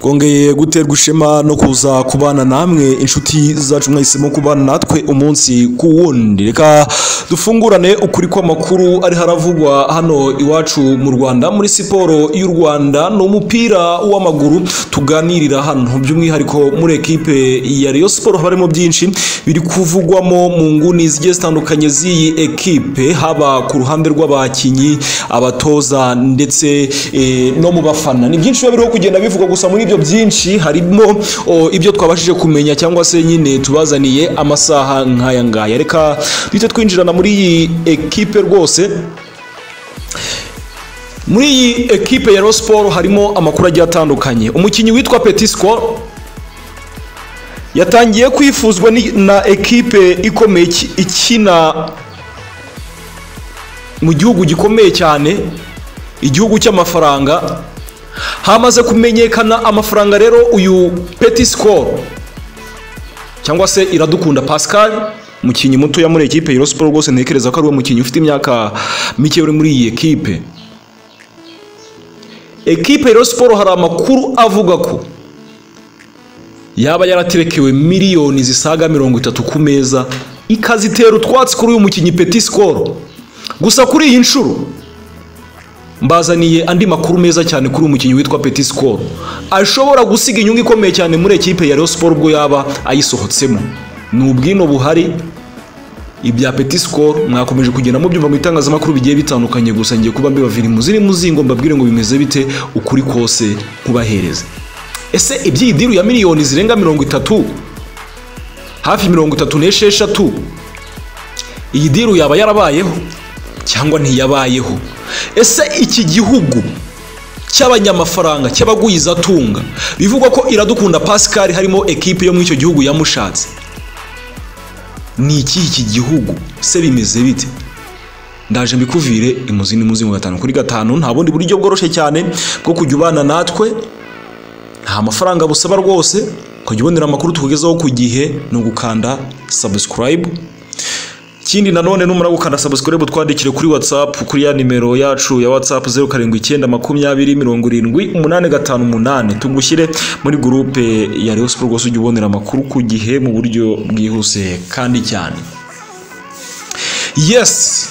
twongeye guterwa ishema no kuza kubana namwe inshuti zacu mwahisemo kubana natwe umunsi ku wundi reka dufungurane ukuri kw'amakuru ari haravugwa hano iwacu mu rwanda muri siporo y'u rwanda ni umupira w'amaguru tuganirira hano by'umwihariko muri ekipe ya Rayon siporo haba harimo byinshi biri kuvugwamo mu nguni zigiye zitandukanye z'iyi ekipe haba ku ruhande rw'abakinnyi abatoza ndetse eh, no mu bafana ni byinshi biba biriho kugenda bivugwa gusa muri ibyo byinshi harimo o, ibyo twabashije kumenya cyangwa se nyine tubazaniye amasaha nk'aya ngaya reka duhite twinjirana muri iyi ekipe rwose muri iyi ekipe ya Rayon Sport harimo amakuru agiye atandukanye umukinnyi witwa Petit Score yatangiye kwifuzwa ni- na ekipe ikomeye iki- ikina mu gihugu gikomeye cyane igihugu cy'amafaranga hamaze kumenyekana amafaranga rero uyu Petit Score cyangwa se iradukunda Pascal umukinnyi mutoya muri ekipe ya Rayon Sport rwose ntekereza ko ari we mukinnyi ufite imyaka mike uri muri iyi ekipe ekipe ya Rayon Sport hari amakuru avuga ko yaba yaraterekewe miliyoni zisaga mirongo itatu ku meza ikazitera utwatsi kuri uyu mukinnyi Petit Score gusa kuri iyi nshuro mbazaniye andi makuru meza cyane kuri uyu mukinnyi witwa Petit Score ashobora gusiga inyungu ikomeye cyane muri ekipe ya Rayon Sport ubwo yaba ayisohotsemo ni ubwino buhari ibya Petit Score mwakomeje kugenda mubyumva mu itangazamakuru bigiye bitandukanye gusa ngiye kuba mbibavira imuziri muzingo mbabwire ngo bimeze bite ukuri kose nkubahereze ese iby'iyi diru ya miliyoni zirenga mirongo itatu hafi mirongo itatu n'esheshatu iyi diru yaba yarabayeho cyangwa ntiyabayeho ese iki gihugu cy'abanyamafaranga cy'abagwizatunga bivugwa ko iradukunda pascal harimo ekipe yo muri icyo gihugu yamushatse ni ikihe iki gihugu se bimeze bite ndaje mbikuvire imuzi n'imuzi mu gatanu kuri gatanu nta bundi buryo bworoshye cyane bwo kujya ubana natwe nta mafaranga busaba rwose ukajya ubonera amakuru tukugezaho ku gihe ni ugukanda subscribe ikindi nanone numara gukanda subscribe twandikire kuri whatsapp kuri ya nimero yacu ya whatsapp 0729207858 tugushyire muri groupe ya Rayon Sport rwose ujye ubonera amakuru ku gihe mu buryo bwihuse kandi cyane yes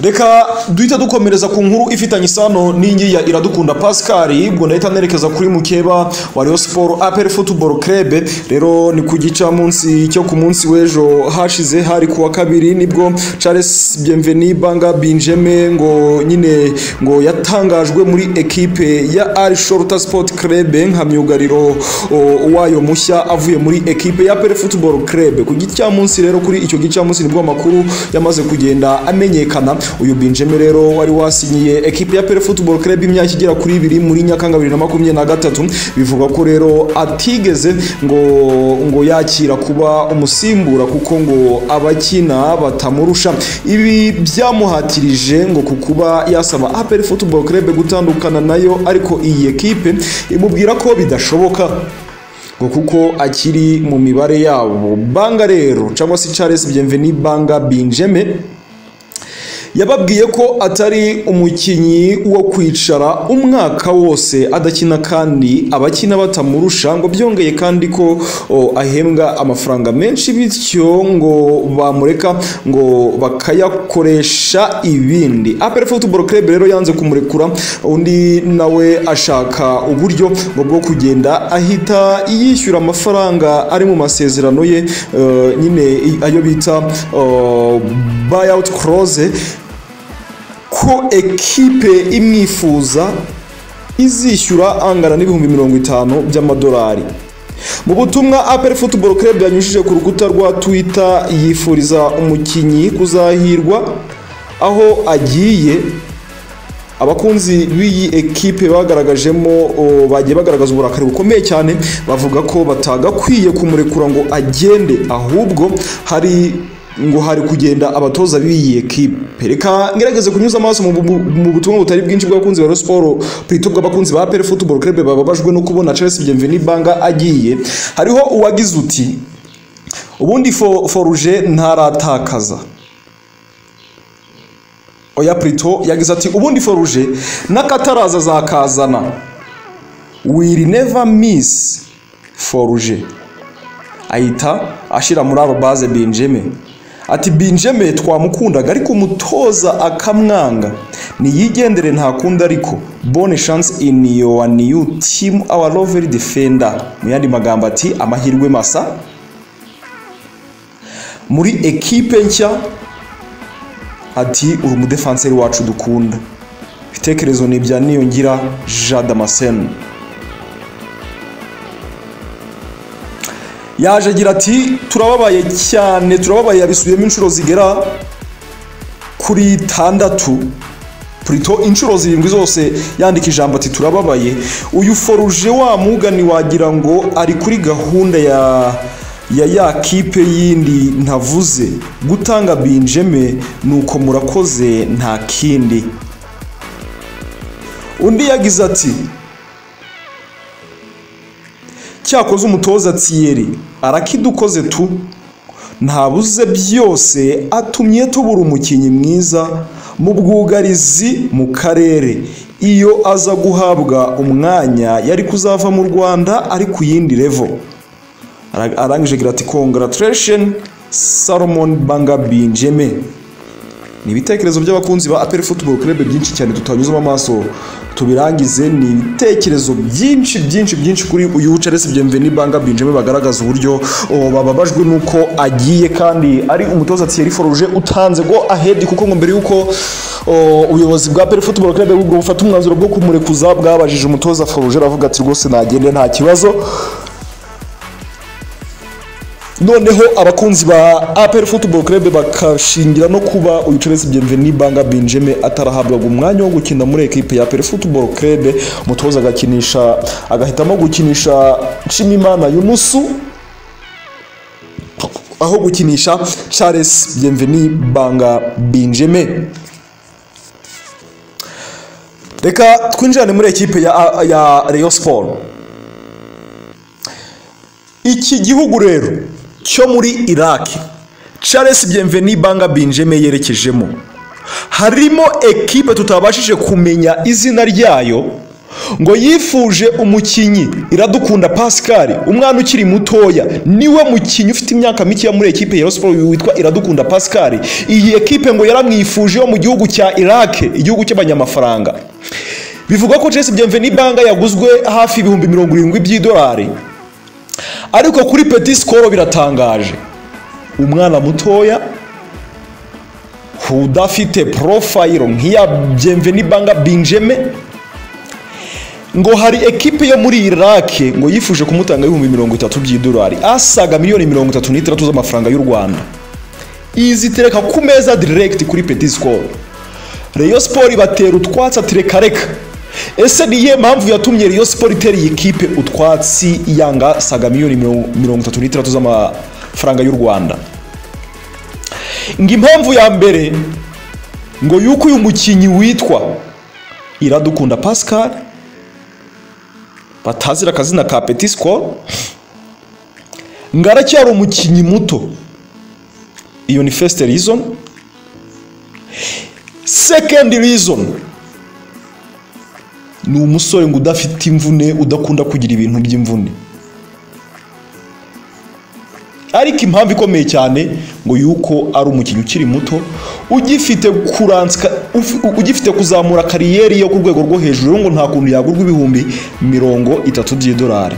reka duhita dukomereza ku nkuru ifitanye isano n'ingi ya iradukunda pascal ubwo ndahita nerekeza kuri mukeba wa Rayon Sport APR Football Club rero ni ku gica munsi cyo ku munsi w'ejo hashize hari kuwa kabiri nibwo Charles Bienveni Banga Benjamin ngo nyine ngo yatangajwe muri ekipe ya Al Shorta Sport Club nka myugariro o, wayo mushya avuye muri ekipe ya APR Football Club ku gice cya munsi rero kuri icyo gice cya munsi nibwo amakuru yamaze kugenda amenyekana uyu Benjamin rero wari wasinyiye ekipe ya APR Football Club imyaka igera kuri ibiri muri Nyakanga 2023 bivugwa ko rero atigeze ngo ngo yakira kuba umusimbura kuko ngo abakina batamurusha ibi byamuhatirije ngo ku kuba yasaba APR Football Club gutandukana nayo ariko iyi ekipe imubwira ko bidashoboka ngo kuko akiri mu mibare yabo banga rero cyangwa se Charles Bienveni banga Benjamin yababwiye ko atari umukinnyi wo kwicara umwaka wose adakina kandi abakina batamurusha ngo byongeye kandi ko o, ahembwa amafaranga menshi bityo ngo bamureka ngo bakayakoresha ibindi APR Football Club rero yanze kumurekura undi nawe ashaka uburyo ngo bwo kugenda ahita yishyura amafaranga ari mu masezerano ye eh, nyine ayo bita eh, buyout clause ko ekipe imwifuza izishyura angana n'ibihumbi mirongo itanu by'amadolari mu butumwa apel football club yanyujije ku rukuta rwa twitter yifuriza umukinnyi kuzahirwa aho agiye abakunzi b'iyi ekipe bagaragajemo o, bagiye bagaragaza uburakari bukomeye cyane bavuga ko batagakwiye kumurekura ngo agende ahubwo hari ngo hari kugenda abatoza b'iyi ekipe reka ngerageze kunyuza amaso mu bu- mu butumwa butari bwinshi bw'abakunzi ba Rayon Sport plutôt bw'abakunzi ba APR Football Club bababajwe no kubona Charles Bienveni Banga agiye hariho uwagize uti ubundi fo- foruje ntaratakaza oya prito yagize ati ubundi foruje n'akataraza azakazana will never miss foruje ahita ashyira muri aba baze benjeme ati benjeme twamukundaga ariko umutoza akamwanga niyigendere ntakundi ariko bone chance in your new team our lovely defender mu yandi magambo ati amahirwe masa muri ekipe nshya ati uri umudefanseri wacu dukunda ibitekerezo ni ibya niyongira jean damascene yaje agira ati turababaye cyane turababaye yabisubiyemo inshuro zigera kuri tandatu purito inshuro zirindwi zose yandika ijambo ati turababaye uyu foruje wa mugani wagira ngo ari kuri gahunda ya ya ya kipe yindi ntavuze gutanga binjeme ni uko murakoze nta kindi undi yagize ati cyakoze umutoza tsiyeri arakidukoze tu ntabuze byose atumye tubura umukinnyi mwiza mu bwugarizi mu karere iyo aza guhabwa umwanya yari kuzava mu rwanda ari ku yindi revo arangije agira ati congratulation salomon banga binjeme ni ibitekerezo by'abakunzi ba aperi futuboro kurebe byinshi cyane tutanyuzamo amaso tubirangize ni ibitekerezo byinshi byinshi byinshi kuri uyu Charles Bienvenu Banga Benjamin bagaragaza uburyo o, bababajwe nuko agiye kandi ari umutoza Thierry Forge utanze go ahead kuko ngo mbere yuko o, ubuyobozi bwa Pele Football Club bwo bufata umwanzuro bwo kumurekuza bwabajije umutoza Forge aravuga ati rwose nagende nta kibazo noneho abakunzi ba aperi futuboro kerebe bakashingira no kuba uyu Charles Bienvenu banga benjeme atarahabwaga umwanya wo gukina muri ekipe ya aperi futuboro kerebe umutoza agakinisha agahitamo gukinisha nshimimana yunusu aho gukinisha Charles Bienvenu banga benjeme reka twinjirane muri ekipe ya, ya Rayon Sport iki gihugu rero cyo muri iraki Charles Bienvenu banga benjeme yerekejemo harimo ekipe tutabashije kumenya izina ryayo ngo yifuje umukinnyi iradukunda pascal umwana ukiri mutoya niwe mukinnyi ufite imyaka mikeya muri ekipe ya siporo witwa iradukunda pascal iyi ekipe ngo yaramwifuje yo mu gihugu cya iraki igihugu cy'abanyamafaranga bivugwa ko Charles Bienvenu banga yaguzwe hafi ibihumbi mirongo irindwi by'idolari ariko kuri peti sikoro biratangaje umwana mutoya udafite porofayiro nk'iya byemveni banga binjeme ngo hari ekipe yo muri irake ngo yifuje kumutanga ibihumbi mirongo itatu by'idolari asaga miliyoni mirongo itatu n'itandatu z'amafaranga y'u rwanda izitereka ku meza diregiti kuri peti sikoro reyo siporo ibatera utwatsi atirekareka ese niyo mpamvu yatumye Rayon Sport itera iyi kipe utwatsi yanga saga miliyoni mirongo itatu n'itandatu z'amafaranga y'u rwanda ngo impamvu ya mbere ngo yuko uyu mukinnyi witwa iradukunda pascal batazira akazina ka peti sikoro ngo aracyari umukinnyi muto iyo ni fesite rizoni sekendi rizoni ni umusore ngo udafite imvune udakunda kugira ibintu by'imvune ariko impamvu ikomeye cyane ngo yuko ari umukinnyi ukiri muto ugifite kurantsika ugifite kuzamura kariyeri yo ku rwego rwo hejuru ngo nta kuntu yagurwa ibihumbi mirongo itatu by'idolari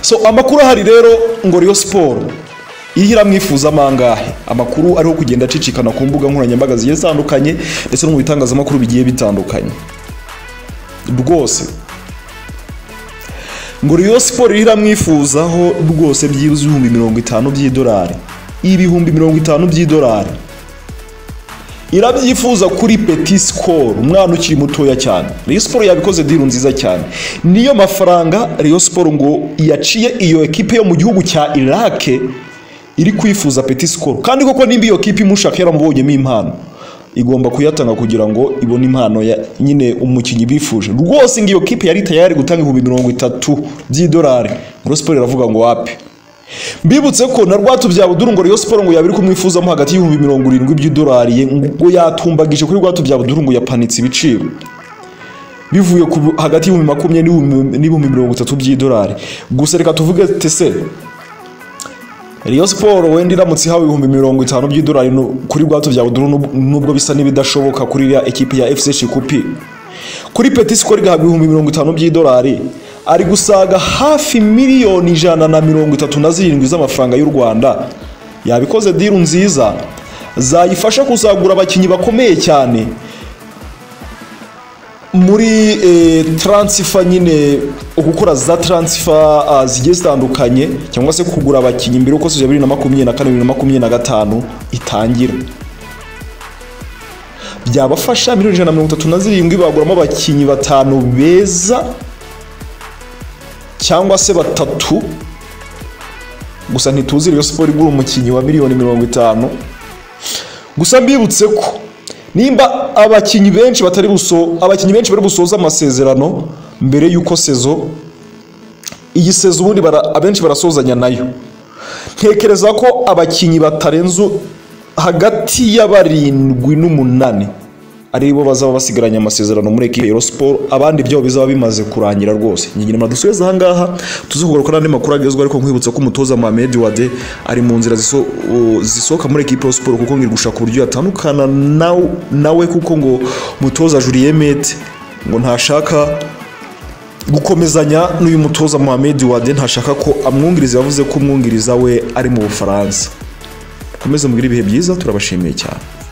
so amakuru ahari rero ngo riyo siporo ihira mwifuzamo angahe amakuru ariho kugenda acicikana ku mbuga nkoranyambaga zigiye zitandukanye ndetse no mu bitangazamakuru bigiye bitandukanye rwose ngo riyo siporo iramwifuzaho rwose byibuze ibihumbi mirongo itanu by'idolari ibihumbi mirongo itanu by'idolari irabyifuza kuri peti sikoro umwana ukiri mutoya cyane riyo siporo yabikoze diru nziza cyane niyo mafaranga riyo siporo ngo yaciye iyo ekipe yo mu gihugu cya irake iri kwifuza peti sikoro kandi koko nimba iyo kipe imushaka yaramubonyemo impano igomba kuyatanga kugira ngo ibone impano nyine umukinnyi bifuje rwose ngo iyo kipe yari tayari gutanga ibihumbi mirongo itatu by'idolari ngo siporo iravuga ngo wapi mbibutse ko na rwatubyabuduru ngo riyo siporo ngo yabiri kumwifuzamo hagati y'ibihumbi mirongo irindwi by'idolari ngo yatumbagije kuri rwatubyabuduru ngo yapanitse ibiciro bivuye ku- hagati y'ibihumbi makumyabiri n'ibihumbi- n'ibihumbi mirongo itatu by'idolari gusa reka tuvuge tese Rayon Sport wenda iramutse ihawe ibihumbi mirongo itanu by'idolari nu- kuri bwato bya Oduru nub- nubwo bisa n'ibidashoboka kuri ya ekipi ya FC Shikupi kuri Petit Score igahabwa ibihumbi mirongo itanu by'idolari ari gusaga hafi miliyoni ijana na mirongo itatu na zirindwi z'amafaranga y'u Rwanda yabikoze diru nziza zayifasha kuzagura abakinnyi bakomeye cyane muri eh, transfer nyine gukora za transfer ah, zigiye zitandukanye cyangwa se kugura abakinnyi mbere uko sezon ya bibiri na makumyabiri na kane bibiri na makumyabiri na gatanu itangira byabafasha miliyoni ijana na mirongo itatu na zirindwi baguramo abakinnyi batanu beza cyangwa se batatu gusa ntituzi Rayon Sport igura umukinnyi wa miliyoni mirongo itanu gusa mbibutse ko nimba abakinnyi benshi batari buso abakinnyi benshi bari busoza amasezerano mbere y'uko sezo iyi sezo ubundi bara, abenshi barasozanya nayo ntekereza ko abakinnyi batarenze hagati y'abarindwi n'umunani aribo bazaba basigaranye amasezerano muri ekipe ya Rayon Sport abandi byabo bizaba bimaze kurangira rwose nyingine muradusubize aha ngaha tuze kugaruka n'andi makuru agezweho ariko nkwibutsa ko umutoza Mohamed Wade ari mu nzira ziso- u- zisohoka muri ekipe ya Rayon Sport kuko ngiri gushaka uburyo yatandukana naw- nawe kuko ngo umutoza Julien Mete ngo ntashaka gukomezanya n'uyu mutoza Mohamed Wade ntashaka ko amwungiriza yavuze ko umwungiriza we ari mu Bufaransa komeze mugire ibihe byiza turabashimiye cyane